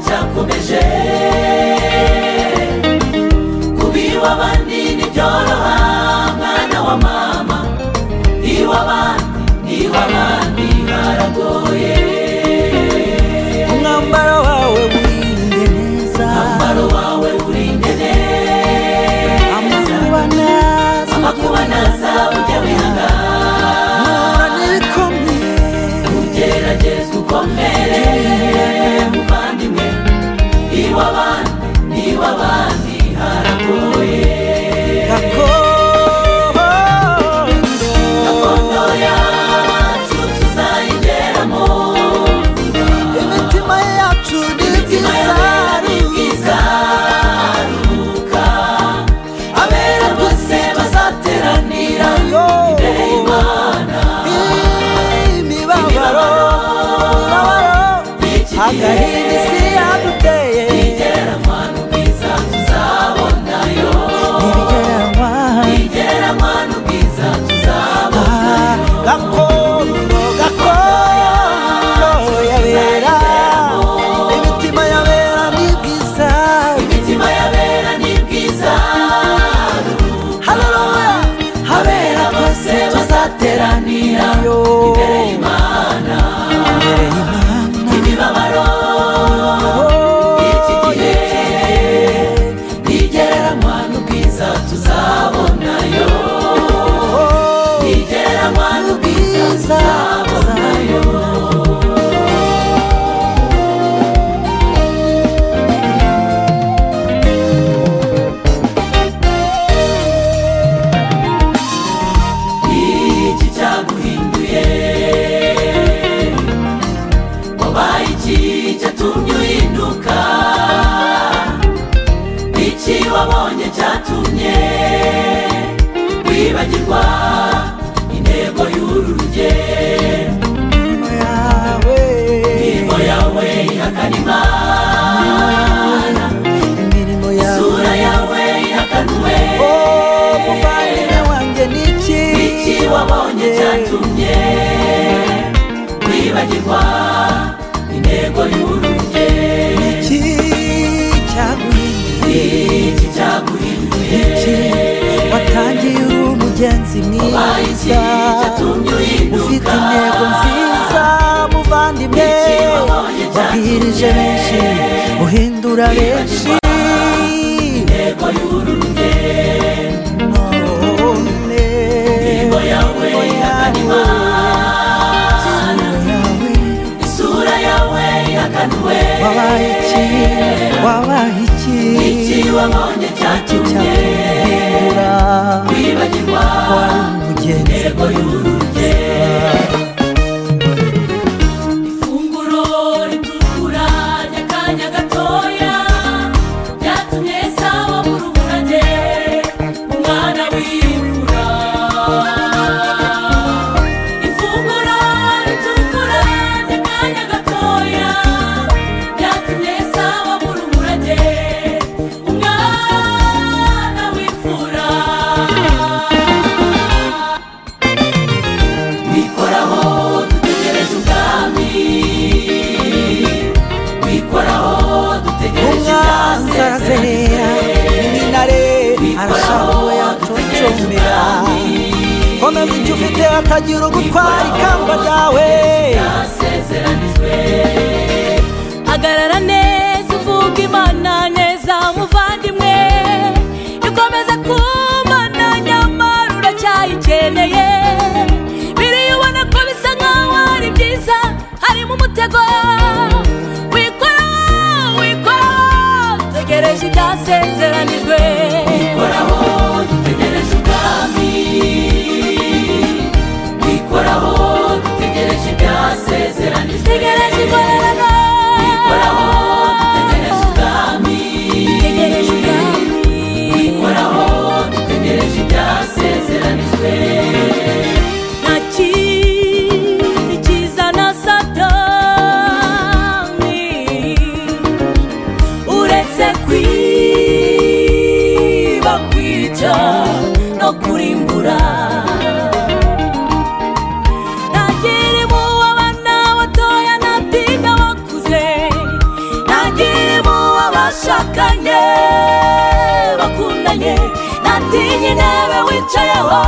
cyakomeje kubiw'abandi ntibyoroha mwana wa mama iw'abandi iw'abandi haragoye umwambaro wawe wirinde neza umwambaro wawe urinde neza amakuba neza amakuba naza ujya wihangana mpura n'ibikomeye ugerageza ukomere muvandimwe iw'abandi iw'abandi haragoye gakondo gakondo yacu tuzayigeramo imitima yacu ni imitima y'abera ni byiza bwizaruka abera bose bazateranira imbere y'imana imibabaro agahinda isi yaduteye igereranwa n'ubwiza tuzabonayo ibigeranwa igereranwa n'ubwiza tuzabonayo gakondo gakondo yabera imitima yabera ni byiza imitima y'abera ni bwiza haleluya habera bose bazateranira Yo. imbere y'imana imbere y'imana imibabaro iki gihe ntigereranwa n'ubwiza tuzabonayo ntigereranwa n'ubwiza tuzabonayo iki cyaguhinduye wabaye iki cyatumye uhinduka iki wabonye cyatumye wibagirwa intego y'uru rugendo yawe imirimo yawe ihakana imana imirimo yawe isura yawe ihakanwe Oh, muvandimwe wanjye ni iki iki wabonye cyatumye wibagirwa intego y'uru rugendo iki cyaguhinduye iki cyaguhinduye iki watangiye uri umugenzi wabaye iki mwiza cyatumye ufite uhinduka intego nziza muvandimwe Iki wabonye cyatumye wabwirije benshi uhindura benshi intego y'uru rugendo none intego yawe ihakana imana yawe isura yawe ihakanwe wabaye iki wabaye iki iki wabonye cyatumye cyaguhindura wibagirwa wari umugenzi intego y'uru rugendo ifunguro ritukura ry'akanya gatoya ryatumye esawu abura umurage umwana w'imfura ifunguro ritukura ry'akanya gatoya ryatumye esawu abura umurage umwana w'imfura wikoraho dutegereje ubwami wikoraho dutegereje umwanzazerera iminare arashaka uwo yaconcomera komeza icyo ufite hatagira ugutwara ikamba ryawe byasezeranijwe hagarara neza uvuga imana neza muvandimwe ikomeza kumana nyamara uracyayikeneye biriya ubona ko bisa nkaho ari byiza harimo umutego wikora wikora tegereje ibyasezeranijwe wikoraho dutegereje ubwami wikoraho dutegereje ibyasezeranijwe tegereje igororano bashakanye bakundanye natinye intebe wicayeho